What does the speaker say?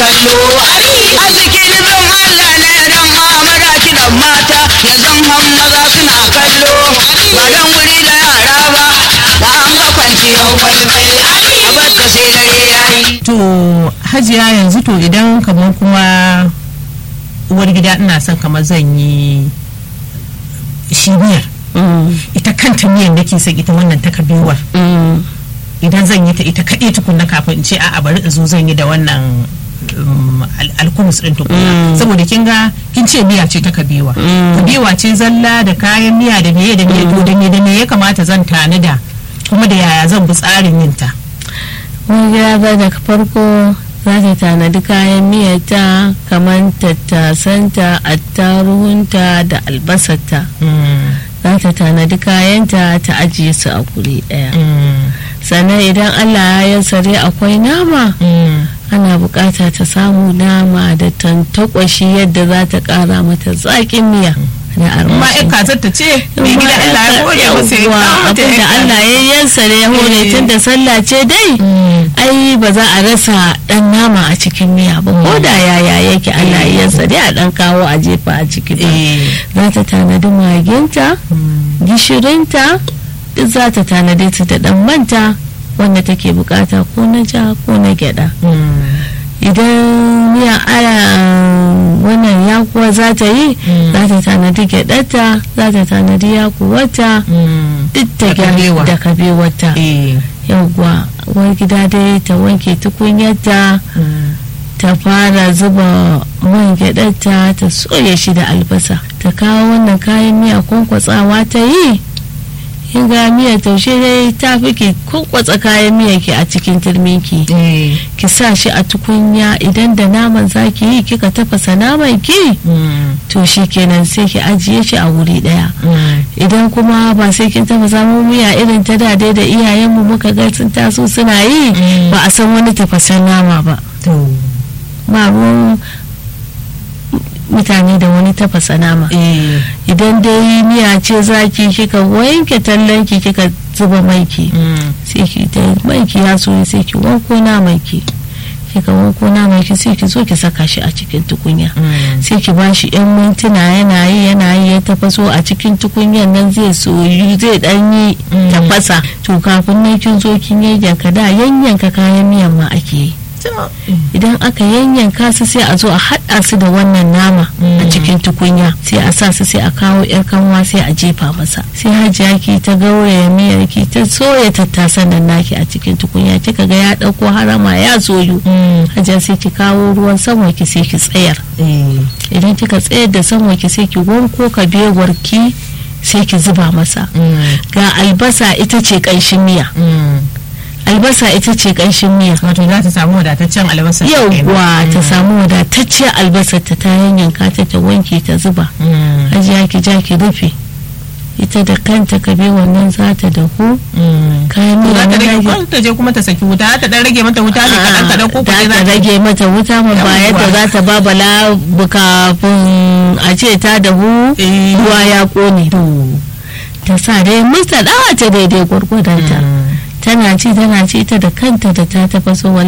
kallo arziki nufin Allah ne dan mamara kiɗan mata yanzu han maza suna kallo ba dan wuri da yara ba da an ga kwanciyar kwaikwai a barka sai dare yayi to hajiya yanzu to idan kamar kuma uwar gida ina son kamar zan yi shi miyar ita kanta miyar nake son ita wannan ta kabewar idan zan yi ta ita kaɗai tukunna kafin in ce a'a bari in zo zan yi da wannan um, al- alkumus ɗin tukunna saboda kin ga kin ce miya ce ta kabewa kabewa ce zalla da kayan miya da meye da meye to da me da me ya kamata zan tanada kuma da yaya zan bi tsarin yin ta wani gida ba daga farko za ta tanadi kayan miyarta kamar tattasanta attaruhunta da albasarta za ta tanadi kayanta ta ajiye su a guri ɗaya sannan idan allah ya sare akwai nama ana bukata ta samu nama da tantakwashi yadda za ta kara mata zaƙin miya da ma armashi ya kazar ta ce mai gida Allah ya gode masa ya kawo mata abin da ya Allah ya yansare ya hore Eh. tun da sallah ce dai ai ba za a rasa dan nama a cikin miya ba ko da yaya yake Allah ya yansare a dan kawo a jefa a ciki ba Eh. za ta tanadi maginta gishirinta duk za ta tanadi su da dan manta wanda take bukata ko na ja ko na gyada idan miya aya wannan yakuwa za ta yi za ta tanadi gyaɗarta za ta tanadi yakuwata duk ta Da kabewa. gyara da kabewarta Eh. yauwa uwar gida dai ta wanke tukunyarta ta fara zuba man gyaɗarta ta soya shi da albasa ta kawo wannan kayan miya kwankwatsawa ta yi in ga miyar taushe dai ta fi ki kwankwatsa kayan miya ki a cikin turminki Eh. ki sa shi a tukunya idan da naman zaki yi kika tafasa naman ki to shi kenan sai ki ajiye shi a wuri daya idan kuma ba sai kin tafasa mu miya irin ta da dai da iyayenmu muka ga sun taso suna yi Mm. ba a san wani tafasan nama ba To. ba ruwan mutane da wani tafasa nama Eh. idan dai miya ce zaki kika wanke tallanki kika zuba maiki sai ki da maiki ya soya sai ki wanko naman ki kika wanko naman ki sai ki zo ki saka shi a cikin tukunya sai ki ba shi yan mintuna yana yi yana yi ya tafaso a cikin tukunyan nan zai soyu zai dan yi Mm. tafasa to kafin nan kin zo kin yayyanka da yanyanka kayan miyan ma ake yi idan aka yanyanka su sai a zo a haɗa su da wannan nama a Mm. cikin tukunya sai a sa su sai a kawo yar kanwa sai a jefa masa sai hajiya ki ta gauraya miyar ki ta soya tattasan nan naki a cikin tukunya kika ga ya ɗauko harama ya soyu hajiya sai ki kawo ruwan sama ki sai ki tsayar Eh. idan kika tsayar da sama ki sai ki wanko kabewar ki sai ki zuba masa ga albasa ita ce ƙanshin miya albasa ita ce ƙanshin miya Wato za ta samu wadataccen albasa. yauwa ta samu wadatacciyar albasar ta ta yanyanka ta ta wanke ta zuba Mm. hajiya ki ja ki rufe ita da kanta kabe wannan za ta dahu Mm. kayan To miya za ta na rage dage ko ta je kuma ta saki wuta za ta dan rage mata wuta ne kaɗan kaɗan ko za kuɗi ta rage mata wuta ma ba Yawwa. yadda za ta ba bala kafin a ce ta dahu Eh. ruwa ya kone ta sa dai musta dawa ta daidai gwargwadonta Mm. tana ci tana ci ta da kanta da ta tafaso